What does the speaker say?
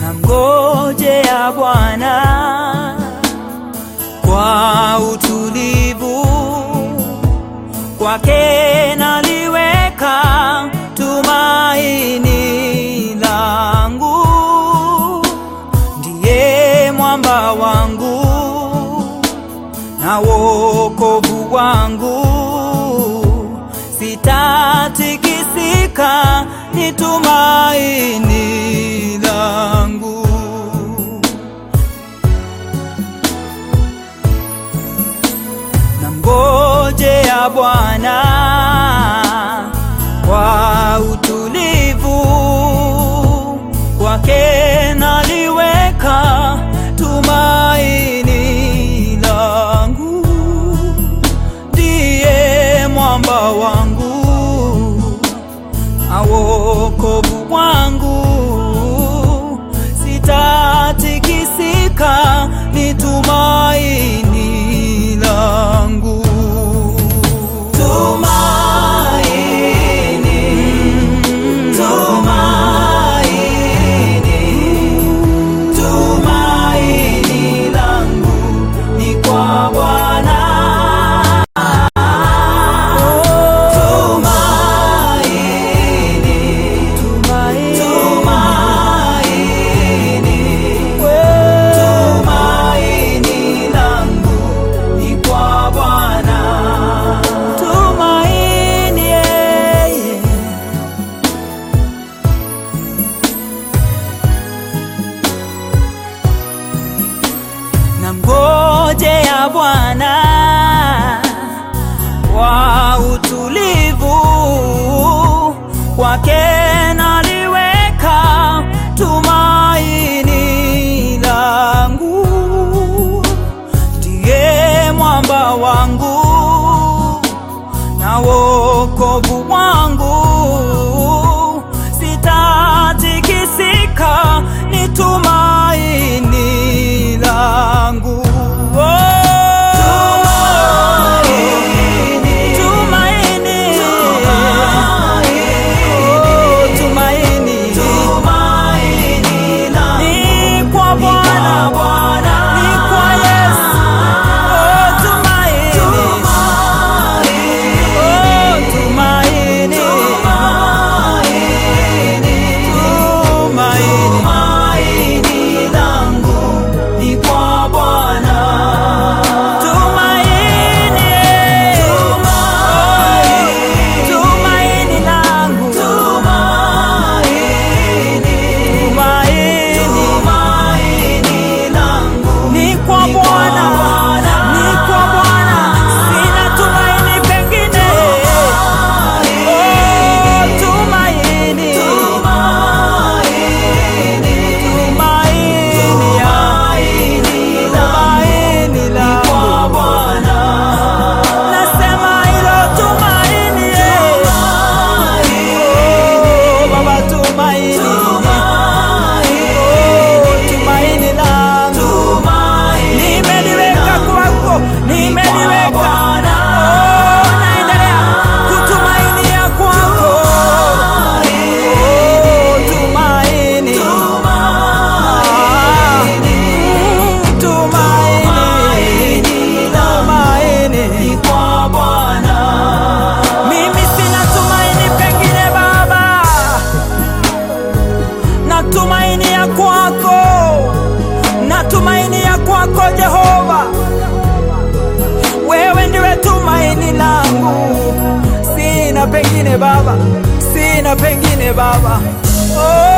Namngojea Bwana kwa utulivu, kwake naliweka tumaini langu. Ndiye mwamba wangu na wokovu wangu, sitatikisika, ni tumaini langu. Namngojea Bwana kwa utulivu, kwake naliweka tumaini langu. Ndiye mwamba wangu na wokovu wangu, sitatikisika, ni tumaini langu. Tumaini, tumaini, tumaini langu ni kwa Bwana. Tumaini, tumaini, tumaini langu ni kwa Bwana. Tumaini, yeye. Namngojea Bwana kwa utulivu, kwake naliweka tumaini langu. Ndiye mwamba wangu na wokovu wangu, sitatikisika, ni tumaini langu. Oh. Tumaini, Oh, tumaini, ni kwa Bwana, ni kwa Yesu. Oh, tumaini, Oh, tumaini, tumaini langu ni kwa Bwana. Tumaini, tumaini langu, tumaini langu ni kwa Bwana, ni kwa Bwana, sina tumaini pengine. Oh, tumaini, tumaini langu Nasema hilo tumaini, oh, Baba tumaini, oh, tumaini langu nimeliweka kwako, nimeliweka, oh, naendelea kutumainia kwako, oh, tumaini, Ah, mm, tumaini, tumaini kwa Bwana. Mimi sina tumaini pengine Baba, natumainia kwako, natumainia kwako Jehova, wewe ndiwe tumaini langu, sina pengine Baba, sina pengine Baba. Oh.